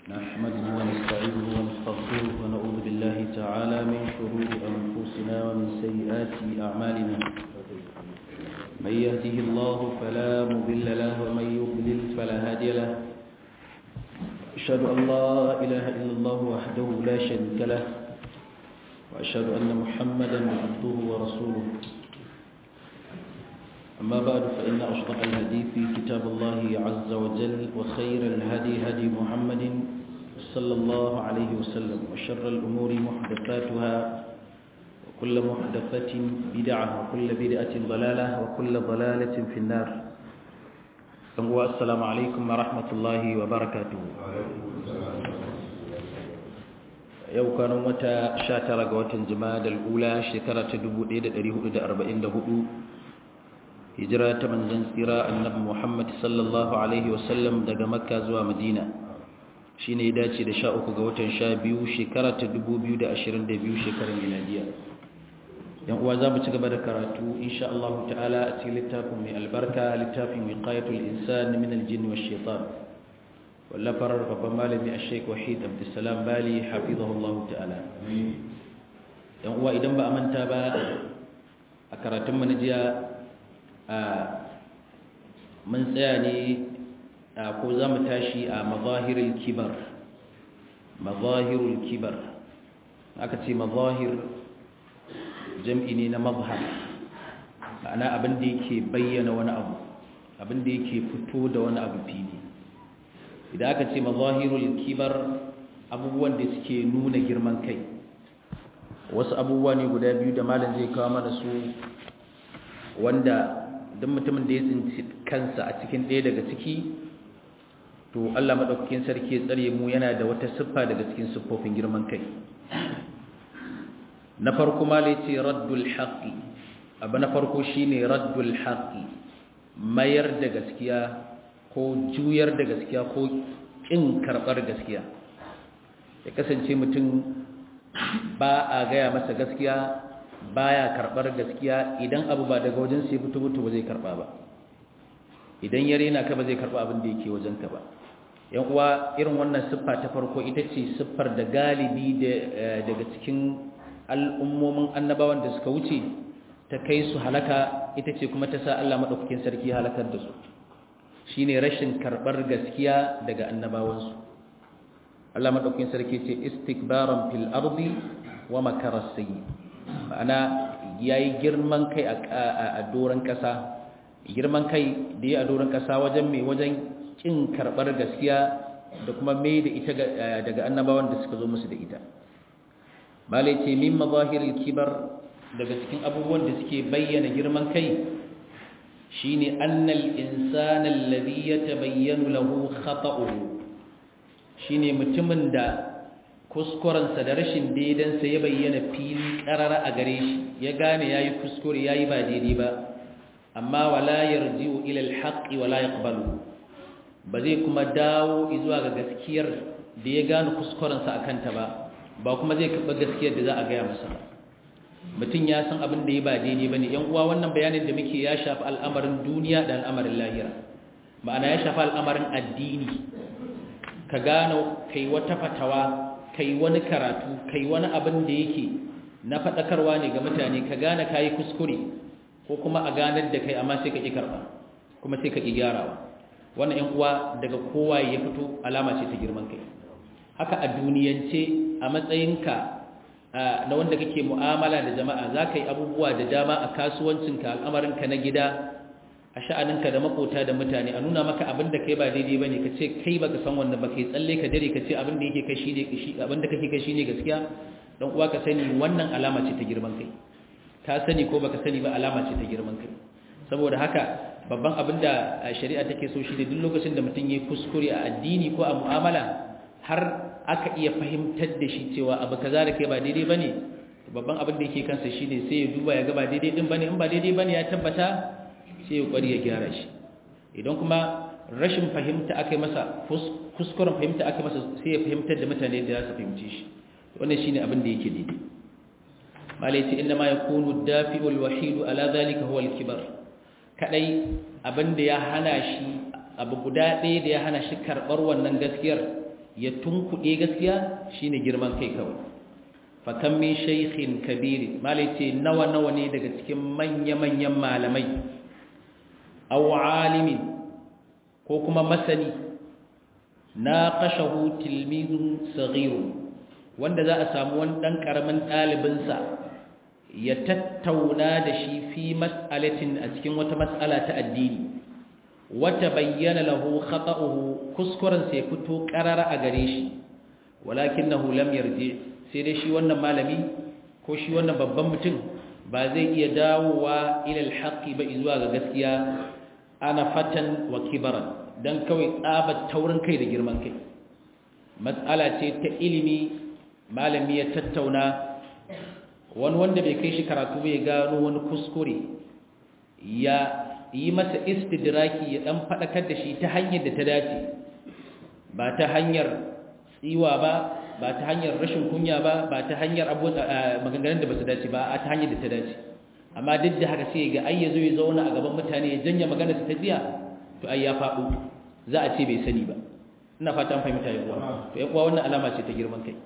نحمده ونستعينه ونستغفره ونعوذ بالله تعالى من شرور أنفسنا ومن سيئات أعمالنا من يهده الله فلا مضل له ومن يضلل فلا هادي له أشهد أن لا إله إلا الله وحده لا شريك له وأشهد أن محمدا عبده ورسوله أما بعد فإن أصدق الحديث كتاب الله عز وجل وخير الهدي هدي محمد صلى الله عليه وسلم وشر الأمور محدثاتها وكل محدثة بدعة وكل بدعة ضلالة وكل ضلالة في النار السلام عليكم ورحمة الله وبركاته yau kanan wata 19 ga watan jima'a ula shekara ta 1444 hijira ta manzon tsira annabi Muhammad sallallahu alaihi wasallam daga Makka zuwa Madina shine ya dace da 13 ga watan 12 shekara ta 2022 shekarar miladiya yan uwa zamu ci gaba da karatu insha Allah ta'ala a cikin littafin mai albarka littafin wiqayatul insan min al-jinn wash-shaytan wallafar babban malami Sheikh Wahid Abdulsalam Bali hafizahullahu ta'ala yan uwa idan ba a manta ba a karatun mu na jiya mun tsaya ne ko za mu tashi a mazahirul kibar mazahirul kibar aka ce mazahir jam'i ne na mazhar ma'ana abin da yake bayyana wani abu abin da yake fito da wani abu fili idan aka ce mazahirul kibar abubuwan da suke nuna girman kai wasu abubuwa ne guda biyu da malam zai kawo mana su wanda don mutumin da ya tsinci kansa a cikin ɗaya daga ciki to Allah maɗaukakin sarki ya tsare mu yana da wata siffa daga cikin siffofin girman kai na farko ma ce raddul haqqi abu na farko shine raddul haqqi mayar da gaskiya ko juyar da gaskiya ko kin karɓar gaskiya ya kasance mutum ba a gaya masa gaskiya baya karbar gaskiya idan abu ba daga wajen sai fito fito ba zai karba ba idan ya rena ka ba zai karba abin da yake wajen ka ba yan uwa irin wannan siffa ta farko ita ce siffar da galibi daga cikin al'ummomin annabawan da suka wuce ta kai su halaka ita ce kuma ta sa Allah madaukakin sarki halakar da su shine rashin karbar gaskiya daga annabawansu Allah madaukakin sarki ce istikbaran fil ardi wa makara sayyi ma'ana ya yi girman kai a doron ƙasa girman kai da ya a doron ƙasa wajen mai wajen ƙin karɓar gaskiya da kuma mai da ita daga annabawan da suka zo musu da ita malai ce min mazahiril kibar daga cikin abubuwan da suke bayyana girman kai shine annal insana alladhi yatabayyanu lahu khata'uhu shine mutumin da kuskurensa da rashin daidansa ya bayyana fili karara a gare shi ya gane ya yi kuskure ya yi ba daidai ba amma wala yarji'u ila alhaqi wala yaqbalu ba zai kuma dawo zuwa ga gaskiyar da ya gane kuskurensa akan ta ba ba kuma zai karɓa gaskiyar da za a gaya masa ba mutum ya san abin da ya ba daidai bane yan uwa wannan bayanin da muke ya shafi al'amarin duniya da al'amarin lahira ma'ana ya shafi al'amarin addini ka gano kai wata fatawa kai wani karatu kai wani abin da yake na faɗakarwa ne ga mutane ka gane kayi kuskure ko kuma a ganar da kai amma sai ka ƙi karɓa kuma sai ka ƙi gyarawa wannan ‘yan uwa daga kowa ya fito alama ce ta girman kai haka a duniyance a matsayinka na wanda kake mu'amala da jama'a za ka yi abubuwa da dama a kasuwancinka al'amarinka na gida a sha'aninka da makota da mutane a nuna maka abin da kai ba daidai bane ka ce kai baka san wannan ba kai tsalle ka dare ka ce abin da yake kai shine abin da kake kai shine gaskiya dan uwa ka sani wannan alama ce ta girman kai ka sani ko baka sani ba alama ce ta girman kai saboda haka babban abin da shari'a take so shi ne duk lokacin da mutum yayi kuskure a addini ko a mu'amala har aka iya fahimtar da shi cewa abu kaza da kai ba daidai bane babban abin da yake kansa shine sai ya duba ya ga ba daidai din bane in ba daidai bane ya tabbata sai ya kwari ya gyara shi idan kuma rashin fahimta aka yi masa kuskuren fahimta aka masa sai ya fahimtar da mutane da za su fahimci shi wannan shine abin da yake daidai malai ce inda ma yakunu dafi'ul wahidu ala zalika huwa al-kibar kadai abin da ya hana shi abu guda ɗaya da ya hana shi karɓar wannan gaskiyar ya tunkuɗe gaskiya shine girman kai kawai fakan min shaykhin kabiri malai ce nawa nawa ne daga cikin manya-manyan malamai aw alimin ko kuma masani na kashahu tilmizun saghiru wanda za a samu wani dan karamin ɗalibinsa ya tattauna da shi fi mas'alatin a cikin wata mas'ala ta addini wata bayyana lahu khata'uhu kuskuren sai fito qarara a gare shi walakinahu lam yarji sai dai shi wannan malami ko shi wannan babban mutum ba zai iya dawowa ila alhaqi ba zuwa ga gaskiya ana fatan wa kibaran dan kawai tsabar taurin kai da girman kai mas'ala ce ta ilimi malami ya tattauna wani wanda bai kai shi karatu bai gano wani kuskure ya yi masa istidraki ya dan fadakar da shi ta hanyar da ta dace ba ta hanyar tsiwa ba ba ta hanyar rashin kunya ba ba ta hanyar maganganun da ba su dace ba a ta hanyar da ta dace amma duk da haka sai ga ai yazo ya zauna a gaban mutane ya janya magana ta jiya to ai ya faɗo za a ce bai sani ba ina fata an fahimta yan uwa to yan uwa wannan alama ce ta girman kai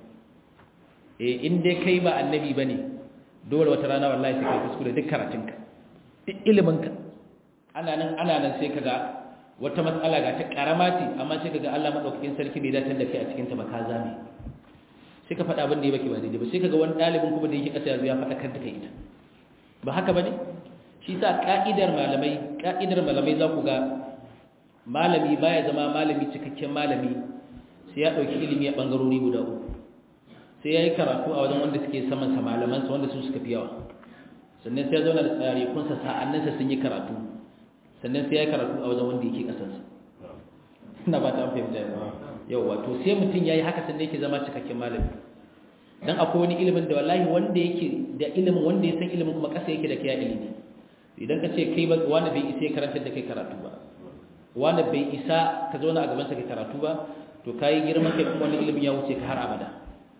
eh in dai kai ba annabi bane dole wata rana wallahi sai kai kuskure duk karatunka duk iliminka ana nan ana nan sai kaga wata matsala ga ta karama ce amma sai kaga Allah madaukakin sarki bai datar da kai a cikin ta ba ka zame sai ka faɗa abin da ya baki ba daidai ba sai kaga wani ɗalibin kuma da yake ƙasa yanzu ya faɗa kar da kai ita ba haka bane shi sa ka'idar malamai ka'idar malamai za ku ga malami baya zama malami cikakken malami sai ya ɗauki ilimi a ɓangarori guda uku sai ya yi karatu a wajen wanda suke saman sa malamansa wanda su suka fi yawa sannan sai ya zauna da tsarikunsa sa'annansa sun yi karatu sannan sai ya yi karatu a wajen wanda yake ƙasarsa ina ba ta an fahimta yau wato sai mutum ya yi haka sannan yake zama cikakken malami dan akwai wani ilimin da wallahi wanda yake da ilimin wanda ya san ilimin kuma ƙasa yake da kai ilimi idan ka ce kai ba wani bai isa ya karanta da kai karatu ba wani bai isa ka zauna a gaban sa kai karatu ba to kai girman kai kuma wani ilimin ya wuce ka har abada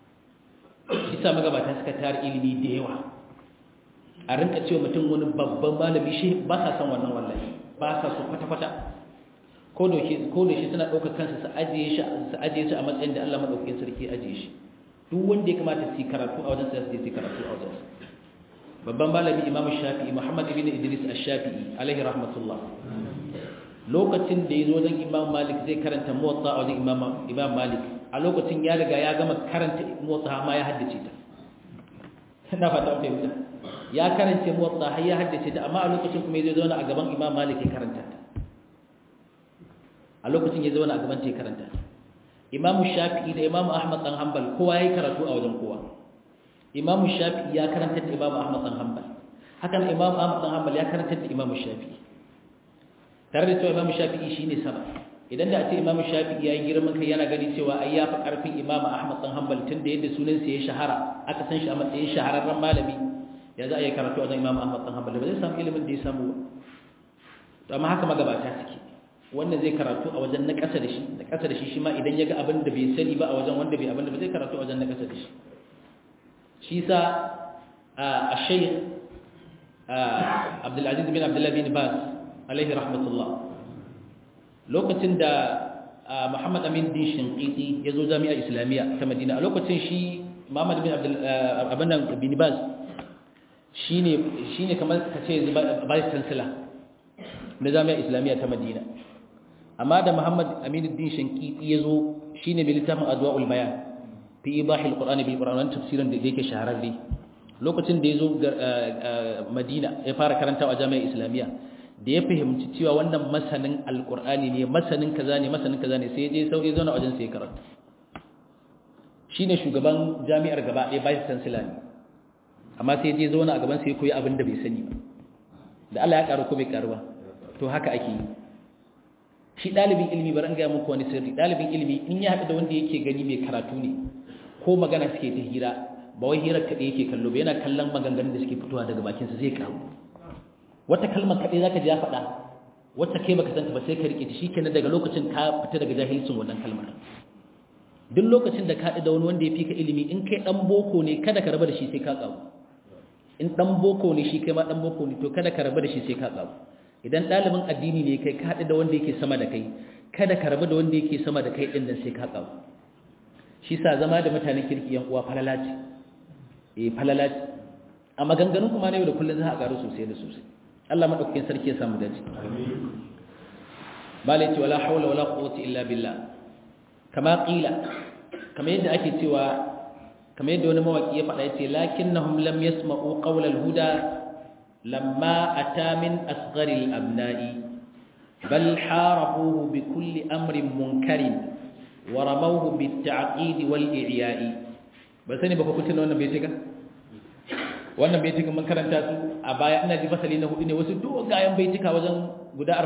isa magabata suka tara ilimi da yawa a rinka cewa mutum wani babban malami shi ba sa san wannan wallahi ba sa so kwata-kwata ko da shi suna ɗaukar kansa su ajiye shi su ajiye shi a matsayin da Allah madaukakin sarki ajiye shi duk wanda ya kamata su karatu a wajen sa su yi karatu a wajen babban malami Imam Shafi'i Muhammad ibn Idris Ash-Shafi'i alaihi rahmatullah lokacin da yazo wajen Imam Malik zai karanta Muwatta a wajen Imam Imam Malik a lokacin ya riga ya gama karanta Muwatta ma ya haddace ta ina fata mun fahimta ya karanta Muwatta har ya haddace ta amma a lokacin kuma yazo zauna a gaban Imam Malik ya karanta ta a lokacin ya zauna a gaban ta ya karanta ta imamu shafi'i da imamu ahmad dan hanbal kowa yayi karatu a wajen kowa imamu shafi'i ya karanta da imamu ahmad dan hanbal hakan imamu ahmad dan hanbal ya karanta da imamu shafi'i tare da cewa imamu shafi'i shine sama idan da a ce imamu shafi'i yayi girman kai yana gani cewa ai ya fi karfin imamu ahmad dan hanbal tun da yadda sunan sa ya shahara aka san shi a matsayin shahararren malami ya za a yi karatu a wajen imamu ahmad dan hanbal ba zai samu ilimin da ya samu ba to amma haka magabata suke wanda zai karatu a wajen na ƙasa da shi da ƙasa da shi shi ma idan ya ga abin da bai sani ba a wajen wanda bai abin da ba zai karatu a wajen na ƙasa da shi shi sa a shaykh abdulaziz bin abdullahi bin bas alaihi rahmatullah lokacin da muhammad amin din shinqiti ya zo jami'ar islamiyya ta madina a lokacin shi muhammad bin abin bin bas shine shine kamar ka ce vice chancellor na jami'ar islamiyya ta madina amma da Muhammad Aminuddin Shankiti yazo shine mai littafin Adwaul Bayan fi ibahil Qur'ani bil Qur'an tafsirin da yake shahararre lokacin da yazo Madina ya fara karantawa a jami'ar Islamiyya da ya fahimci cewa wannan masanin alqur'ani ne masanin kaza ne masanin kaza ne sai ya je sauki zauna wajen sai ya karanta shine shugaban jami'ar gaba ɗaya vice chancellor ne amma sai ya je zauna a gaban sai ya koyi abin da bai sani ba da Allah ya karu ko bai karu ba to haka ake yi shi ɗalibin ilimi bari an gaya muku wani sirri ɗalibin ilimi in ya haɗu da wanda yake gani mai karatu ne ko magana suke ta hira ba wai hirar kaɗai yake kallo ba yana kallon maganganun da suke fitowa daga bakinsa zai karu wata kalmar kaɗai za ka ji ya faɗa wata kai baka santa ba sai ka riƙe ta shi kenan daga lokacin ka fita daga jahilcin wannan kalmar duk lokacin da ka haɗu da wani wanda ya fi ka ilimi in kai ɗan boko ne kada ka raba da shi sai ka ƙaru in ɗan boko ne shi kai ma ɗan boko ne to kada ka raba da shi sai ka ƙaru idan ɗalibin addini ne kai ka haɗu da wanda yake sama da kai kada ka rabu da wanda yake sama da kai ɗin nan sai ka ƙaru shi sa zama da mutanen kirki yan uwa falalaci eh falalaci a maganganun kuma ne da kullun za a karu sosai da sosai Allah madaukakin sarki ya samu dace amin bala ce wala haula wala quwwata illa billah kama qila kama yadda ake cewa kama yadda wani mawaki ya faɗa yace lakinnahum lam yasma'u qawla al-huda lamma ata min asghari al-abna'i bal harabuhu bi kulli amrin munkarin wa ramawhu bit ta'qid wal i'ya'i ba sani ba ku tuna wannan baitika wannan baitikan mun karanta su a baya ina ji fasali na hudu ne wasu dogayen baitika wajen guda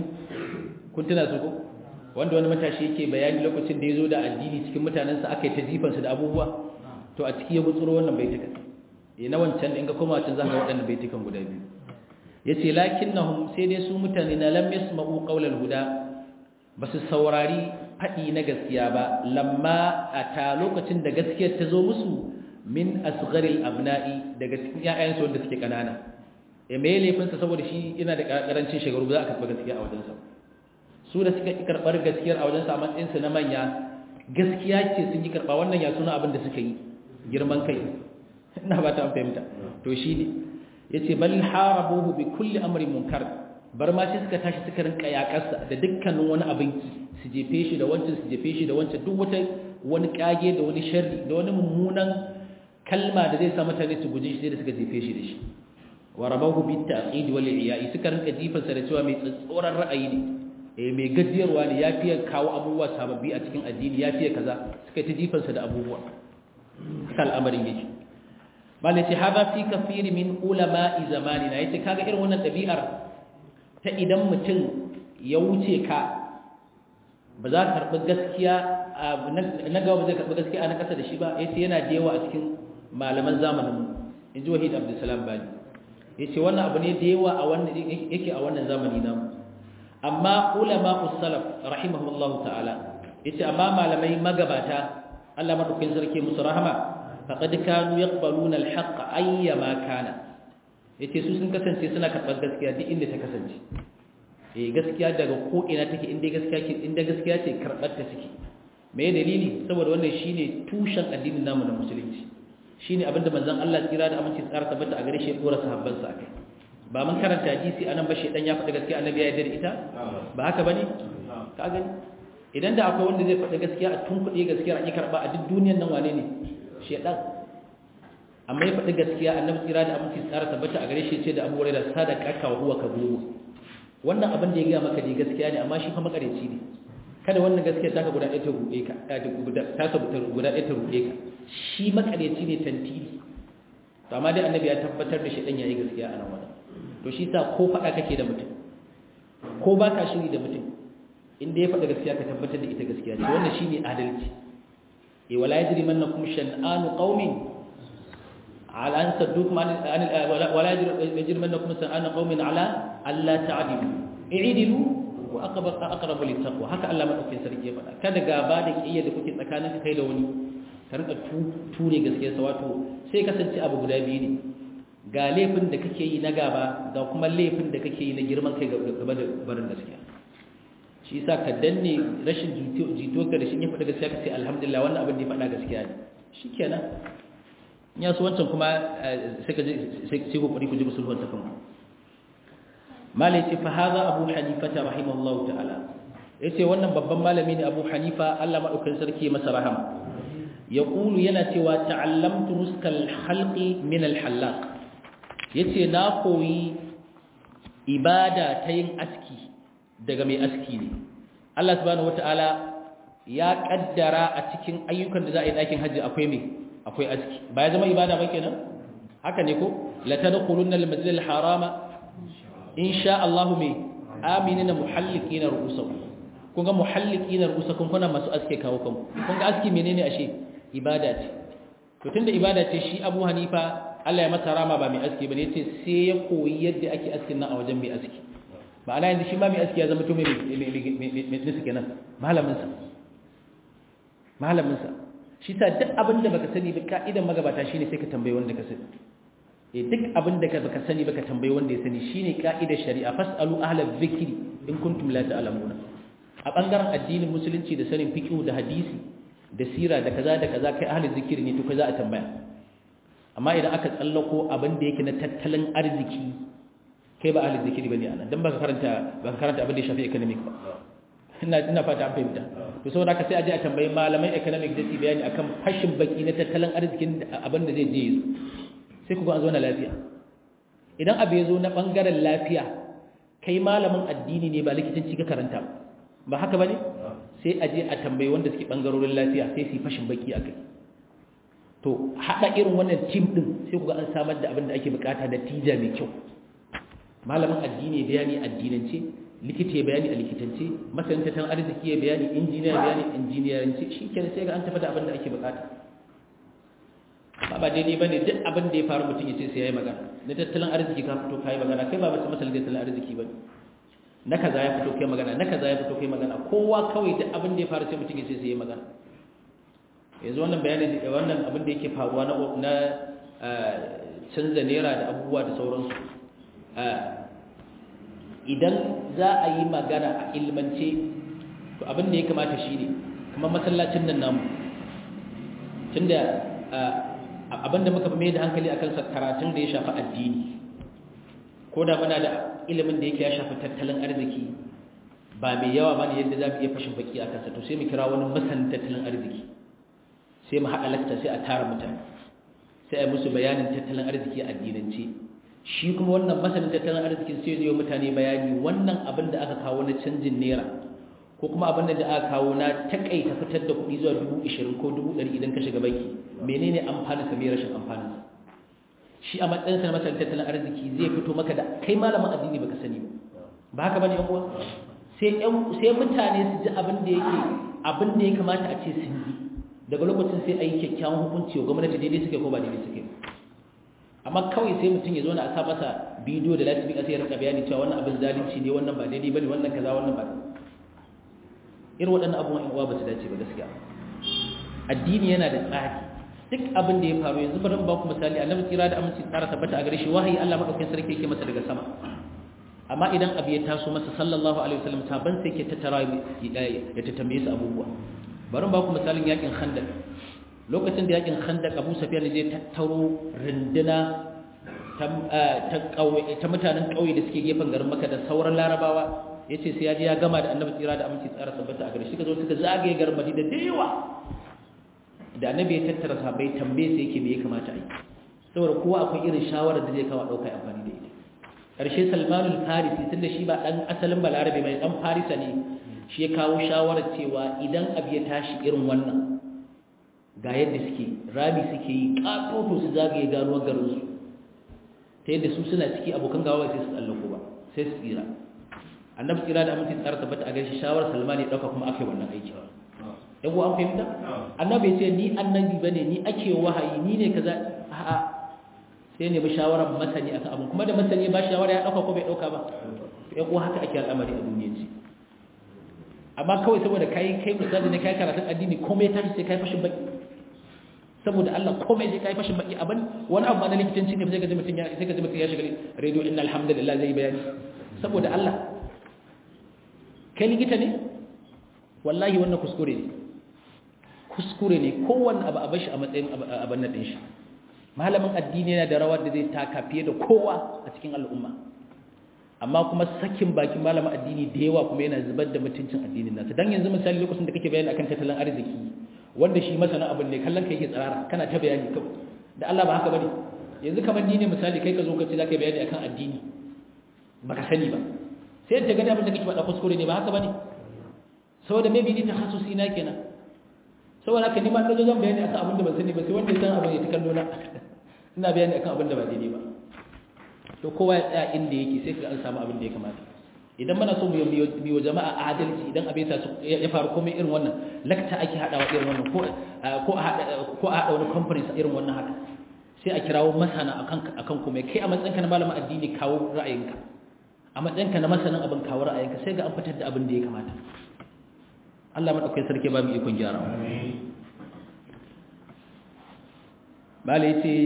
42 kun tuna su ko wanda wani matashi yake bayani lokacin da ya zo da addini cikin mutanensa aka yi ta jifansu da abubuwa to a ciki ya gutsuro wannan baitukan ya na wancan in ga koma wancan za ka waɗannan baitukan guda biyu ya ce lakin na sai dai su mutane na lam yasma'u qawlal huda ba su saurari faɗi na gaskiya ba lamma a ta lokacin da gaskiyar ta zo musu min asgharil abna'i daga cikin ƴaƴansu wanda suke kanana e me laifinsa saboda shi yana da karancin shekaru ba za a karɓi gaskiya a wajensa su da suka karɓar gaskiyar a wajen matsayinsu na manya gaskiya ce sun yi karɓa wannan ya suna abin da suka yi girman kai ina ba ta fahimta to shi ne ya ce bal harabuhu bi kulli amrin munkar bar ma shi suka tashi suka rinka yakarsa da dukkanin wani abin su jefe shi da wancan su jefe shi da wancan duk wata wani kage da wani sharri da wani mummunan kalma da zai sa mutane su guji shi da suka jefe shi da shi wa rabahu bi ta'qid wal iya'i suka rinka jifansa da cewa mai tsatsoran ra'ayi ne eh mai gajiyarwa ne ya fiye kawo abubuwa sababbi a cikin addini ya fiye kaza suka ta jifansa da abubuwa haka al'amarin yake malai ce haza fi kafiri min ulama zamanina yace kaga irin wannan ɗabi'ar ta idan mutum ya wuce ka ba za ka karɓi gaskiya na gaba ba zai karɓi gaskiya na ƙasa da shi ba yace yana da yawa a cikin malaman zamanin mu in ji wahid abdulsalam bani yace wannan abu ne da yawa a wannan yake a wannan zamani namu amma ulama salaf rahimahullahu ta'ala yace amma malamai magabata Allah madaukakin sarki musu rahama faqad kanu yaqbaluna al-haqq ayyama kana yace su sun kasance suna karɓar gaskiya duk inda ta kasance eh gaskiya daga ko ina take inda gaskiya ke inda gaskiya ce karɓar ta take me dalili saboda wannan shine tushen addinin namu na musulunci shine abinda manzon Allah tsira da aminci tsara tabbata a gare shi ya dora sahabbansa akai ba mun karanta hadisi anan ba shedan ya faɗi gaskiya annabi ya yarda da ita ba haka bane ka gani idan da akwai wanda zai faɗi gaskiya a tunkuɗe gaskiya a ki karɓa a duk duniyar nan wane ne shedan amma ya faɗi gaskiya annabi tsira da aminci tsara tabbata a gare shi ce da Abu Hurairah sadaka ka huwa kadhub wannan abin da ya ga maka dai gaskiya ne amma shi fa makareci ne kada wannan gaskiya ta ka guda ɗaya ta ruɗe ka ta ka guda ɗaya ta ruɗe ka shi makareci ne tantiri to amma dai annabi ya tabbatar da shedan yayi gaskiya a nan wannan to shi sa ko faɗa kake da mutum ko ba ka shiri da mutum inda ya faɗa gaskiya ka tabbatar da ita gaskiya ce wannan shine adalci e wala yajri mannakum shan'anu qaumin ala an saddukum an wala yajri mannakum shan'anu qaumin ala alla ta'dilu i'dilu wa aqrab aqrabu littaqwa haka Allah madaukakin sarki ya faɗa kada gaba da kiyaya da kuke tsakanin kai da wani ka rinka ture gaskiya sa wato sai kasance abu guda biyu ne ga laifin da kake yi na gaba ga kuma laifin da kake yi na girman kai gaba da barin gaskiya shi yasa ka danne rashin jito ka da shi ya faɗa gaskiya ka ce alhamdulillah wannan abin da ya faɗa gaskiya ne shikenan ya so wancan kuma sai ka sai ku ku ji musulman ta kanku malai ce fa hadha abu hanifa rahimahullahu ta'ala yace wannan babban malami ne abu hanifa Allah madaukakin sarki masa rahama yaqulu yana cewa ta'allamtu nuskal halqi min al-hallaq ya ce na koyi ibada ta yin aski daga mai aski ne Allah subhanahu wata'ala ya kaddara a cikin ayyukan da za a yi ɗakin hajji akwai mai akwai aski ba ya zama ibada ba kenan haka ne ko la tadkhulunna al-masjid al-harama insha Allah mai aminina muhallikina ru'usakum kun ga muhallikina ru'usakum kuna masu aske kawo kanku kun ga aski menene ashe ibada ce to tunda ibada ce shi Abu Hanifa Allah ya masa rama ba mai aski bane yace sai ya koyi yadda ake askin nan a wajen mai aski ba ala yanzu shi ma mai aski ya zama to mai mai nisu kenan malamin sa malamin sa shi sa duk abin da baka sani ba ka'idan magabata shine sai ka tambayi wanda ka sani eh duk abin da baka sani baka tambayi wanda ya sani shine ka'idar shari'a fasalu ahla dhikri in kuntum la ta'lamuna a bangaren addinin musulunci da sanin fiqh da hadisi da sira da kaza da kaza kai ahli zikiri ne to kai za a tambaya amma idan aka tsallako abin da yake na tattalin arziki kai ba ahli zikiri bane anan dan baka karanta baka karanta abin da ya shafi economic ba ina ina fata an fahimta to saboda haka sai a je a tambayi malamai economic da su bayani akan fashin baki na tattalin arzikin abin da zai je yi sai ku ga an zo na lafiya idan abu ya zo na bangaren lafiya kai malamin addini ne ba likitanci ka karanta ba haka bane sai a je a tambayi wanda suke bangarorin lafiya sai su yi fashin baki akai to hada irin wannan team din sai ku ga an samar da abin da ake bukata da tija mai kyau malamin addini bayani addinance likita ya bayani a likitance masanin tattalin arziki ya bayani injiniya ya bayani injiniyaranci shi kenan sai ga an tafi da abin da ake bukata ba ba daidai ba ne duk abin da ya faru mutum ya ce sai ya yi magana na tattalin arziki ka fito ka yi magana kai ba masu masalin tattalin arziki ba na kaza ya fito kai magana na kaza ya fito kai magana kowa kawai duk abin da ya faru sai mutum ya ce sai ya yi magana yanzu wannan bayani wannan abin da yake faruwa na na canza naira da abubuwa da sauransu idan za a yi magana a ilmance to abin da ya kamata shi ne kamar masallacin nan namu tunda abin da muka fi mai da hankali akan karatun da ya shafi addini ko da muna da ilimin da yake ya shafi tattalin arziki ba mai yawa ba ne yadda za mu iya fashin baki a kansa to sai mu kira wani masanin tattalin arziki sai mu haɗa lakta sai a tara mutane sai a yi musu bayanin tattalin arziki a addinance shi kuma wannan masanin tattalin arzikin sai zai mutane bayani wannan abin da aka kawo na canjin naira ko kuma abin da aka kawo na takaita fitar da kuɗi zuwa dubu ishirin ko dubu ɗari idan ka shiga banki menene amfanin sa mai rashin amfanin sa shi a matsayinsa na masanin tattalin arziki zai fito maka da kai malamin addini baka sani ba ba haka bane yan uwa sai sai mutane su ji abin da yake abin da ya kamata a ce sun yi daga lokacin sai a yi kyakkyawan hukunci wa gwamnati daidai suke ko ba daidai suke amma kawai sai mutum ya zo na a sa masa bidiyo da lati bika sai ya rika bayani cewa wannan abin zalunci ne wannan ba daidai bane wannan kaza wannan ba irin waɗannan abubuwan yan uwa ba su dace ba gaskiya addini yana da tsari duk abin da ya faru yanzu bari ba ku misali annabi tsira da aminci tsara tabbata a gare shi wahayi Allah madaukakin sarki yake masa daga sama amma idan abu ya taso masa sallallahu alaihi wasallam saban sai ke tattara ya tambaye su abubuwa bari ba ku misalin yakin khandaq lokacin da yakin khandaq Abu Sufyan zai tattaro rinduna ta mutanen kauye da suke gefen garin Makka da sauran Larabawa yace sai ya je ya gama da Annabi tsira da aminci tsara tabbata a gare shi kazo suka zagaye garin Madina da yawa da Annabi ya tattara sahabbai tambaye sai yake me ya kamata a yi saboda kowa akwai irin shawarar da zai kawo dauka amfani da ita karshe Salman al-Farisi tunda shi ba dan asalin Balarabe mai dan Farisa ne shi ya kawo shawarar cewa idan abu ya tashi irin wannan ga yadda suke rami suke yi katoto su zagaye ganuwar garinsu ta yadda su suna ciki abokan gawa sai su tsallako ba sai su tsira annabi tsira da aminci tsara tabbata a gaishe shawarar salmani ya ɗauka kuma aka yi wannan aiki yago an fahimta annabi ya ce ni annabi ba ne ni ake wahayi ni ne kaza a'a sai ne bi shawarar masani akan abin kuma da masani ba shawara ya ɗauka ko bai ɗauka ba yago haka ake al'amari a duniya ce amma kawai saboda kai kai misali ne kai karatun addini komai ya tashi sai kai fashin baki saboda Allah komai sai kai fashin baki abin wani abu na likitanci ne sai ka ji mutum ya sai ka ji mutum ya shiga radio inna alhamdulillah zai bayani saboda Allah kai likita ne wallahi wannan kuskure ne kuskure ne kowanne abu a bashi a matsayin abin nan din shi malamin addini yana da rawar da zai taka fiye da kowa a cikin al'umma amma kuma sakin bakin malamin addini da yawa kuma yana zubar da mutuncin addinin nasa dan yanzu misali lokacin da kake bayani akan tattalin arziki wanda shi masana abin ne kallon kai yake tsarara kana ta bayani kawai da Allah ba haka bane yanzu kamar ni ne misali kai ka zo ka ce zaka bayani akan addini baka sani ba sai ta gani abin da kake faɗa kuskure ne ba haka bane saboda maybe ni takhassusi na kenan saboda haka ni ma na zo zan bayani akan abin da ban sani ba sai wanda ya san abin ya ta kallo na ina bayani akan abin da ba daidai ba to kowa ya tsaya inda yake sai ka an samu abin da ya kamata idan muna so mu yi wa jama'a adalci idan abin ya faru komai irin wannan lakta ake haɗawa irin wannan ko a haɗa wani conference irin wannan haka sai a kirawo masana akan komai kai a matsayinka na malamin addini kawo ra'ayinka a matsayinka na masanin abin kawo ra'ayinka sai ga an fitar da abin da ya kamata Allah maɗaukai sarki ba mu ikon gyara bala ya ce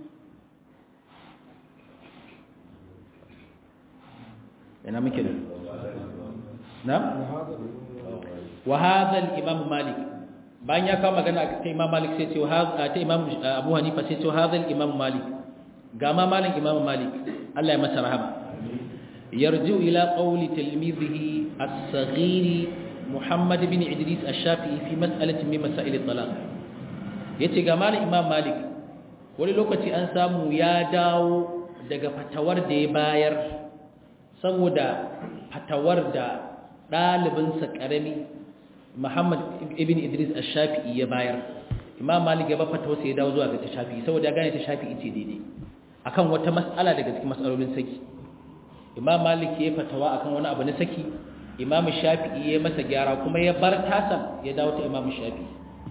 ina muke da na wa hadha al-imam malik bayan ya kawo magana ta imam malik sai ce ta imam abu hanifa sai ce hadha imam malik ga ma malam imam malik Allah ya masa rahama yarju ila qawli tilmizihi as-saghir muhammad bin idris ash-shafi'i fi mas'alatin min masail at-talaq yace ga malam imam malik wani lokaci an samu ya dawo daga fatawar da ya bayar saboda fatawar da ɗalibinsa ƙarami Muhammad ibn Idris ash-Shafi'i ya bayar Imam Malik ya ba fatawa sai ya dawo zuwa ga ta Shafi'i saboda ya gane ta Shafi'i ce daidai akan wata mas'ala daga cikin mas'alolin saki Imam Malik ya fatawa akan wani abu na saki Imam Shafi'i ya masa gyara kuma ya bar tasan ya dawo ta Imam Shafi'i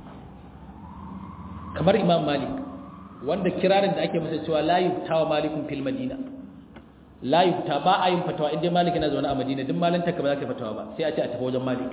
kamar Imam Malik wanda kirarin da ake masa cewa la yuftawa malikun fil madina la yufta ba a yin fatawa inda malik yana zaune a madina duk malanta ka ba za ka fatawa ba sai a ce a tafi wajen malik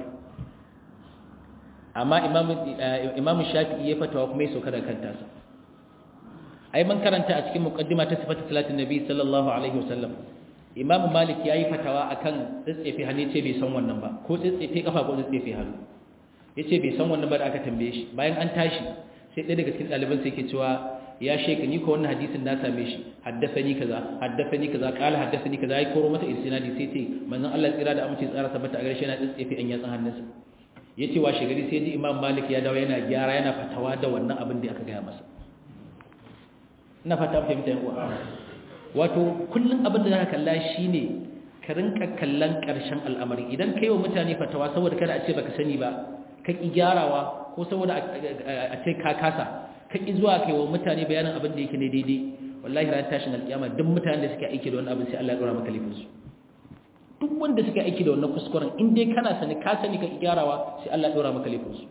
amma imamu shafi'i ya fatawa kuma ya sauka da kanta sa ai man karanta a cikin muqaddima ta sifatu salatin nabi sallallahu alaihi wasallam imamu malik yayi fatawa akan tsitsefe hannu ce bai san wannan ba ko tsitsefe kafa ko tsitsefe hannu yace bai san wannan ba da aka tambaye shi bayan an tashi sai ɗaya daga cikin ɗaliban sai ke cewa ya sheka ni ko wannan hadisin na same shi haddathani kaza haddathani kaza qala haddathani kaza ai koro mata isnadi sai ce manzon Allah tsira da amince tsara tabbata a gare shi yana tsefe an yatsan hannunsa yace washe gari sai ji Imam Malik ya dawo yana gyara yana fatawa da wannan abin da aka gaya masa ina fata fahimta yan uwa wato kullun abin da zaka kalla shine ka rinka kallon karshen al'amari idan kai wa mutane fatawa saboda kada a ce baka sani ba ka ki gyarawa ko saboda a ce ka kasa ka ƙi zuwa kai wa mutane bayanin abin da yake ne daidai wallahi ran tashin alƙiyama duk mutanen da suke aiki da wannan abin sai Allah ya dora maka laifinsu duk wanda suke aiki da wannan kuskuren in dai kana sani ka sani ka gyarawa sai Allah ya dora maka laifinsu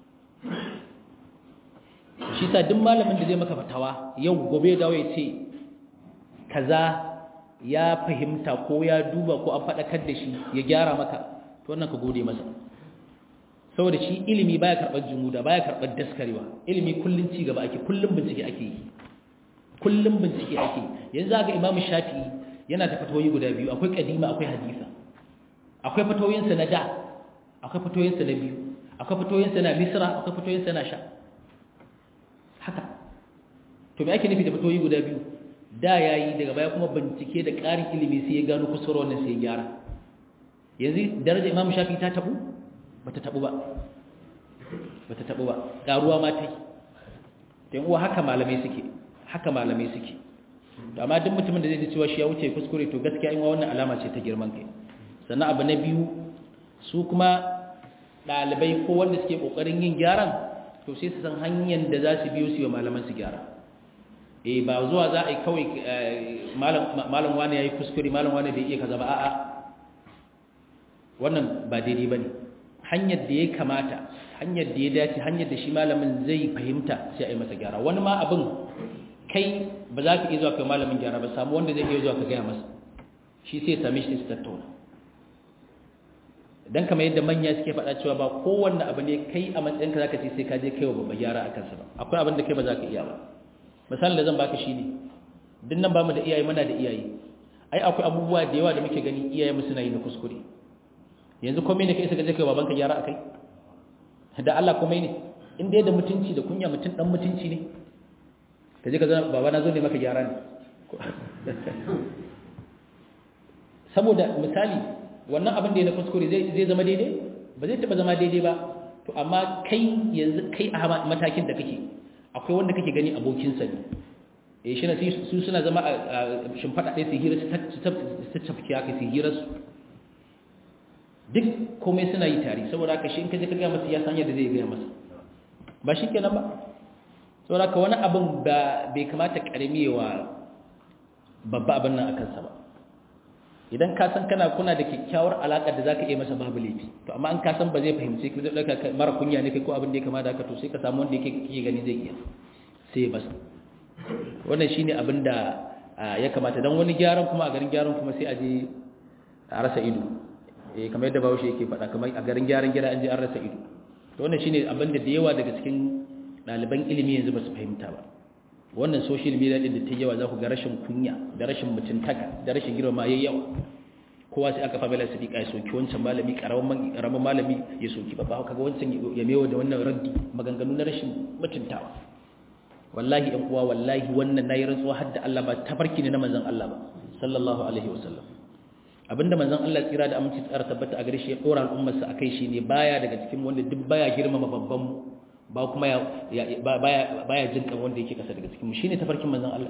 shi sa duk malamin da zai maka fatawa yau gobe dawo ya ce kaza ya fahimta ko ya duba ko an faɗakar da shi ya gyara maka to wannan ka gode masa saboda shi ilimi baya karɓar jumuda baya karɓar daskarewa ilimi kullun ci gaba ake kullun bincike ake yi kullun bincike ake yanzu ga imamu shafi'i yana da fatawoyi guda biyu akwai kadima akwai hadisa akwai fatawoyinsa na da akwai fatawoyinsa na biyu akwai fatawoyinsa na misra akwai fatawoyinsa na sha haka to me ake nufi da fatawoyi guda biyu da yayi daga baya kuma bincike da ƙarin ilimi sai ya gano kusurwa wannan sai ya gyara yanzu darajar imamu shafi'i ta tabu bata tabu ba bata tabu ba karuwa ma tai dan uwa haka malamai suke haka malamai suke to amma duk mutumin da zai ji cewa shi ya wuce kuskure to gaskiya in wannan alama ce ta girman kai sannan abu na biyu su kuma dalibai ko wanda suke kokarin yin gyaran to sai su san hanyar da za su biyo su yi malaman su gyara eh ba zuwa za a yi kawai malam malam wani yayi kuskure malam wani bai iya kaza ba a'a wannan ba daidai bane hanyar da ya kamata hanyar da ya dace hanyar da shi malamin zai fahimta sai a yi masa gyara wani ma abin kai ba za ka iya zuwa kai malamin gyara ba samu wanda zai iya zuwa ka gaya masa shi sai same shi su tattauna dan kamar yadda manya suke faɗa cewa ba kowanne abu ne kai a matsayin ka zaka ce sai ka je kai wa babba gyara a kansa ba akwai abin da kai ba za ka iya ba misalin da zan baka shi ne duk nan ba mu da iyaye muna da iyaye ai akwai abubuwa da yawa da muke gani iyaye mu suna yi na kuskure yanzu komai ne kai sai ka je kai babanka gyara akai da Allah komai ne in dai da mutunci da kunya mutun dan mutunci ne ka je ka zama baba na zo ne maka gyara ne saboda misali wannan abin da ya na kuskure zai zai zama daidai ba zai taba zama daidai ba to amma kai yanzu kai a matakin da kake akwai wanda kake gani abokin sa ne eh shi ne su suna zama a shimfada ɗaya su hira su tafki haka su hira su duk komai suna yi tare saboda haka shi in ka je ka gaya masa ya san yadda zai gaya masa ba shi kenan ba saboda haka wani abin ba bai kamata karami wa babba abin nan a kansa ba idan ka san kana kuna da kyakkyawar alaƙa da zaka iya masa babu laifi to amma an ka san ba zai fahimce ka zai dauka mara kunya ne kai ko abin da ya kamata haka to sai ka samu wanda yake kike gani zai iya sai ya basa wannan shine abin da ya kamata dan wani gyaran kuma a garin gyaran kuma sai a je a rasa ido eh kamar yadda bawo yake faɗa kamar a garin gyaran gida an je an rasa ido to wannan shine abin da da yawa daga cikin ɗaliban ilimi yanzu ba su fahimta ba wannan social media din da ta yawa za ku ga rashin kunya da rashin mutuntaka da rashin girma yayi yawa kowa sai aka famila sadiqa ya soki wancan malami karamin karamin malami ya soki babba kaga wancan ya mewa da wannan raddi maganganu na rashin mutuntawa wallahi ɗan uwa wallahi wannan nayi rantsuwa har da Allah ba tafarki ne na manzon Allah ba sallallahu alaihi wasallam abinda manzon Allah tsira da aminci tsara tabbata a gare shi ya dora al'ummar sa akai shi ne baya daga cikin wanda duk baya girmama babban mu ba kuma ya baya baya jin kan wanda yake kasa daga cikin mu shine tafarkin manzon Allah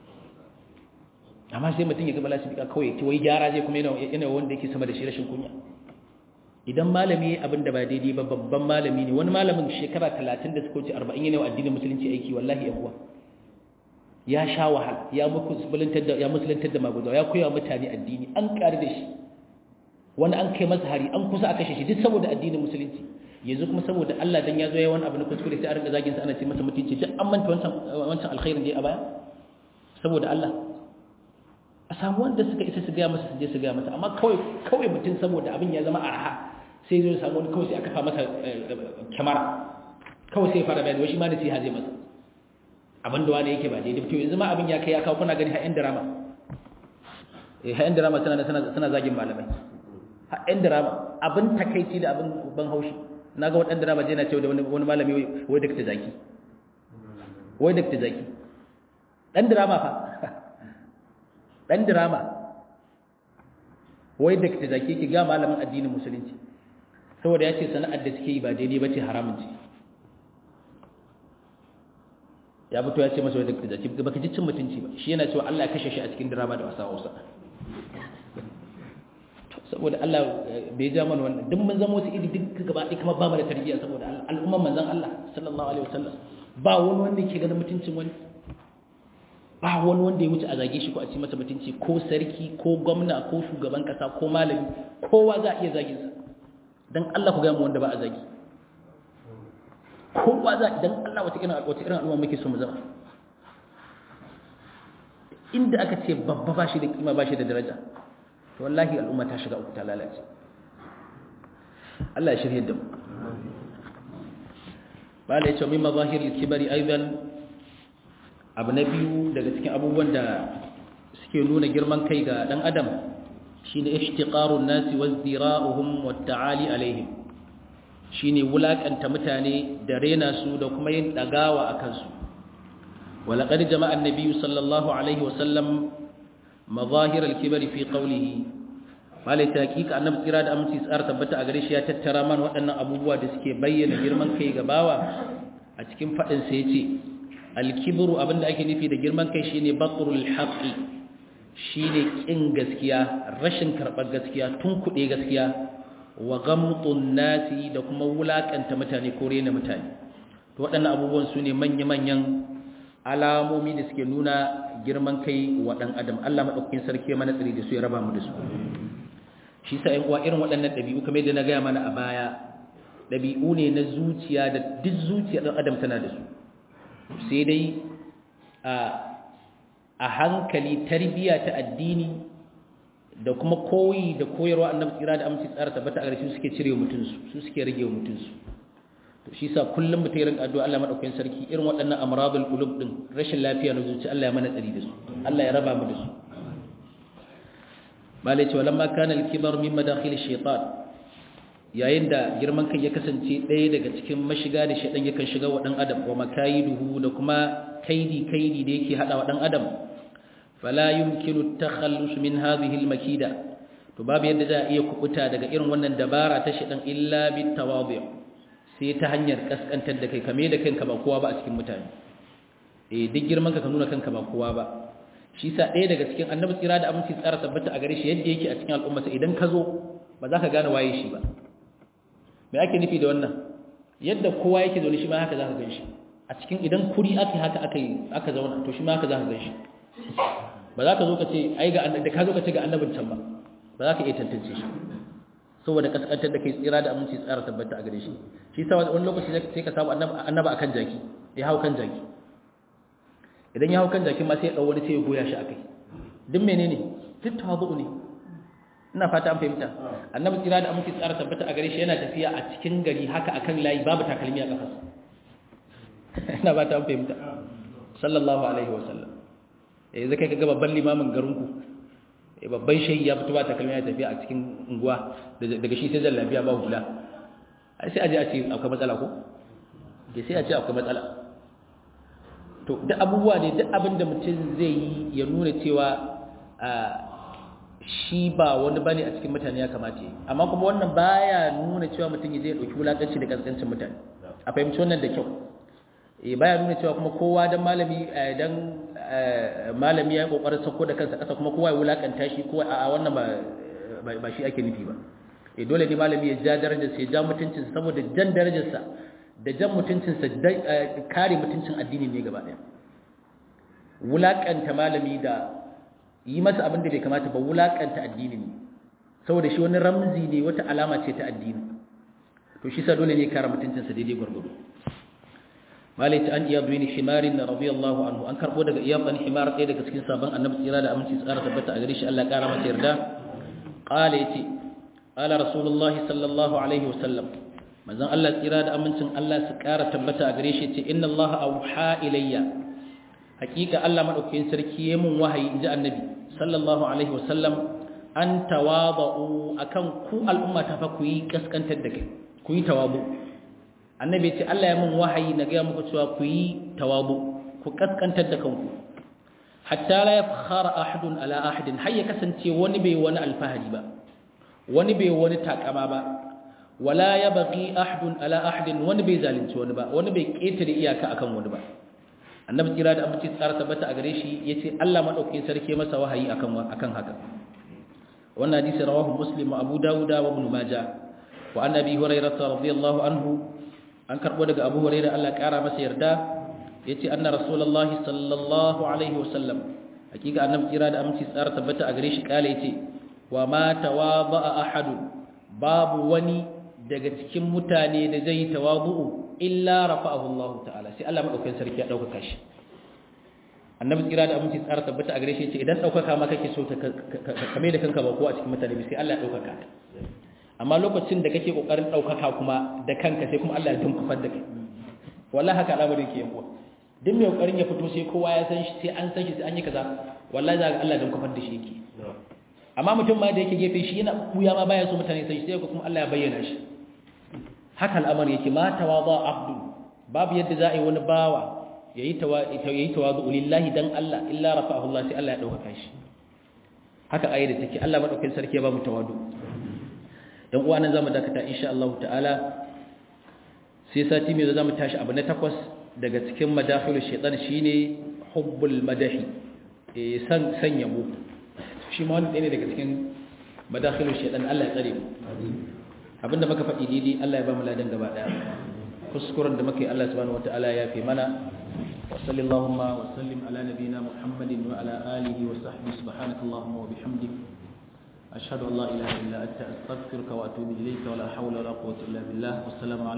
amma sai mutum ya gaba lasifika kawai ki wai gyara zai kuma yana wanda yake sama da shi rashin kunya idan malami abin da ba daidai ba babban malami ne wani malamin shekara talatin da suka wuce arba'in yana wa addinin musulunci aiki wallahi ya kuwa ya sha wahal ya musulantar da ya musulantar da magudawa ya koya mutane addini an ƙari da shi wani an kai masa hari an kusa a kashe shi duk saboda addinin musulunci yanzu kuma saboda Allah dan ya zo ya wani abu na kuskure sai a rinka zagin sa ana ce masa mutunci duk an manta wancan wancan alkhairin da ya baya saboda Allah a samu wanda suka isa su gaya masa su je su gaya masa amma kawai kawai mutum saboda abin ya zama arha sai zai samu wani kawai sai aka fa masa kyamara kawai sai ya fara bayani wai shi ma nasiha zai masa abin da wani yake ba daidai to yanzu ma abin ya kai ya kawo kuna gani ha'yan drama eh ha'yan drama suna suna suna zagin malamai ha'yan drama abin takaici da abin ban haushi naga wadan drama je na cewa da wani wani malami wai dakta zaki wai dakta zaki dan drama fa dan drama wai dakta zaki ki ga malamin addinin musulunci saboda ya ce sana'ar da suke yi ba daidai ba ce haramun ce ya fito ya ce masa wadda da baka ji cin mutunci ba shi yana cewa Allah ya kashe shi a cikin drama da wasa wasa saboda Allah bai ja mana wannan duk mun zama wasu iri duk gaba ɗaya kuma ba mu da tarbiyya saboda al'umman manzon Allah sallallahu alaihi wasallam ba wani wanda ke ganin mutuncin wani ba wani wanda ya wuce a zage shi ko a ci masa mutunci ko sarki ko gwamna ko shugaban kasa ko malami kowa za a iya zagin sa dan Allah ku ga mu wanda ba a zagi kowa za dan Allah wata irin wata irin al'umma muke so mu zama inda aka ce babba ba shi da kima ba shi da daraja to wallahi al'umma ta shiga uku ta lalace Allah ya shirye da mu bala ya ce min mazahir al-kibari aidan abu na biyu daga cikin abubuwan da suke nuna girman kai ga dan adam shine ishtiqarun nasi wazdira'uhum wat-ta'ali alaihim shine wulakanta mutane da rena su da kuma yin dagawa akan su walaqad jama'a an-nabiy sallallahu alaihi wasallam mazahir al-kibri fi qawlihi malai hakika annabi tsira da aminci tsara tabbata a gare shi ya tattara man waɗannan abubuwa da suke bayyana girman kai ga bawa a cikin fadin sa yace al-kibru abinda ake nufi da girman kai shine batrul haqqi shine kin gaskiya rashin karbar gaskiya tun kuɗe gaskiya wa gamtun nasi da kuma wulakanta mutane ko rena mutane to waɗannan abubuwan su ne manya-manyan alamomi da suke nuna girman kai wa ɗan adam Allah maɗaukakin sarki mana tsari da su ya raba mu da su shi sa ƴan uwa irin waɗannan ɗabi'u kamar yadda na gaya mana a baya ɗabi'u ne na zuciya da duk zuciya ɗan adam tana da su sai dai a hankali tarbiyya ta addini da kuma koyi da koyarwa annabi tsira da aminci tsara tabbata a gare su suke cire mutunsu su suke rage mutunsu to shi sa kullum mutai rinka addu'a Allah madaukakin sarki irin waɗannan amradul qulub din rashin lafiya na zuci Allah ya mana tsari da su Allah ya raba mu da su malai ce walamma kana al-kibar min madakhil ash-shaytan yayin da girman kai ya kasance ɗaya daga cikin mashiga da shaytan yakan shiga wa dan adam wa makayiduhu da kuma kaidi kaidi da yake hada wa dan adam fala yumkinu at-takhallus min hadhihi al-makida to babu yadda za a iya kubuta daga irin wannan dabara ta shedan illa bit tawadi' sai ta hanyar kaskantar da kai kame da kanka ba kowa ba a cikin mutane eh duk girman ka ka nuna kanka ba kowa ba shi sa ɗaya daga cikin annabi tsira da aminci tsara tabbata a gare shi yadda yake a cikin al'umma sai idan ka zo ba za ka gane waye shi ba me ake nufi da wannan yadda kowa yake zaune shi ma haka za ka gan shi a cikin idan kuri aka haka aka yi aka zauna to shi ma haka za ka gan shi ba za ka zo ka ce ai ga da ka zo ka ce ga annabin can ba ba za ka iya tantance shi saboda kaskantar da kai tsira da aminci tsara tabbata a gare shi shi sa wani lokaci sai ka samu annaba akan jaki ya hau kan jaki idan ya hau kan jaki ma sai ya dau wani sai ya goya shi akai duk menene duk tawazu ne ina fata an fahimta annabi tsira da aminci tsara tabbata a gare shi yana tafiya a cikin gari haka akan layi babu takalmi a kafarsa ina fata an fahimta sallallahu alaihi wasallam eh zai kai ka ga babban limamin garinku babban shehi ya fito ba takalmi ya tafiya a cikin unguwa daga shi sai zallabiya ba hula ai sai a je a ce akwai matsala ko da sai a ce akwai matsala to duk abubuwa ne duk abin da mutum zai yi ya nuna cewa shi ba wani bane a cikin mutane ya kamata yi amma kuma wannan baya nuna cewa mutum ya je dauki wulakanci da kaskancin mutane a fahimci wannan da kyau eh baya nuna cewa kuma kowa dan malami dan malami ya kokarin sako da kansa kasa kuma kowa ya wulakanta shi kowa a wannan ba ba shi ake nufi ba eh dole ne malami ya ja darajar sa ya ja mutuncin sa saboda jan darajar sa da jan mutuncin sa kare mutuncin addini ne gaba daya wulakanta malami da yi masa abin da bai kamata ba wulakanta addini ne saboda shi wani ramzi ne wata alama ce ta addini to shi sa dole ne kare mutuncinsa daidai gwargwado malai ta an iya zuwa himarin na radiyallahu anhu an karbo daga iyab dan himar ɗaya daga cikin sabon annabi tsira da aminci tsara tabbata a gare shi Allah kara masa yarda qala yace qala rasulullahi sallallahu alaihi wasallam manzon Allah tsira da amincin Allah su kara tabbata a gare shi yace inna Allah auha ilayya hakika Allah madaukakin sarki yayin mun wahayi inji annabi sallallahu alaihi wasallam an tawadu akan ku al'umma ta fa ku yi kaskantar da kai ku yi tawabu annabi ce Allah ya mun wahayi na ga muku cewa ku yi tawabu ku kaskantar da kanku hatta la yafkhara ahadun ala ahadin har ya kasance wani bai wani alfahari ba wani bai wani takama ba wala yabghi ahadun ala ahadin wani bai zalunci wani ba wani bai ketare iyaka akan wani ba annabi kira da amince tsara tabbata a gare shi yace Allah madaukakin sarki masa wahayi akan akan haka wannan hadisi rawahu muslim wa abu dauda wa ibn majah wa an abi hurairah radiyallahu anhu an karbo daga abu hurairah Allah kara masa yarda yace anna rasulullahi sallallahu alaihi wasallam hakika annabi kira da amince tsara tabbata a gare shi kale yace wa ma tawaba ahadun babu wani daga cikin mutane da zai tawabu'u illa rafa'ahu Allah ta'ala sai Allah madaukakin sarki ya dauka shi annabi tsira da aminci tsara tabbata a gare shi ce idan daukaka ma kake so ka kame da kanka ba ko a cikin mutane sai Allah ya daukaka amma lokacin da kake kokarin daukaka kuma da kanka sai kuma Allah ya dunkufar da kai wallahi haka al'amari yake yankuwa duk mai kokarin ya fito sai kowa ya san shi sai an san shi sai an yi kaza wallahi za ga Allah ya dunkufar da shi yake amma mutum ma da yake gefe shi yana buya ma baya so mutane sai sai kuma Allah ya bayyana shi haka al'amari yake ma tawada abdu babu yadda za a yi wani bawa yayi yayi tawadu lillahi dan Allah illa rafa'ahu Allah sai Allah ya dauka shi haka ayi da take Allah madaukakin sarki ya ba mu tawadu dan uwa nan zamu dakata insha Allah ta'ala sai sati mai zamu tashi abu na takwas daga cikin madakhilu shaytan shine hubbul madahi eh san san yabo shi ma wani ne daga cikin madakhilu shaytan Allah ya tsare mu abinda muka faɗi daidai Allah ya ba mu ladan gaba daya kuskuren da muke Allah subhanahu wataala ya fi mana wa sallallahu wa sallim ala nabiyyina muhammadin wa ala alihi wa sahbihi subhanaka allahumma wa bihamdik ashhadu an la ilaha illa anta astaghfiruka wa atubu ilayka wa la hawla wa la quwwata illa billah wassalamu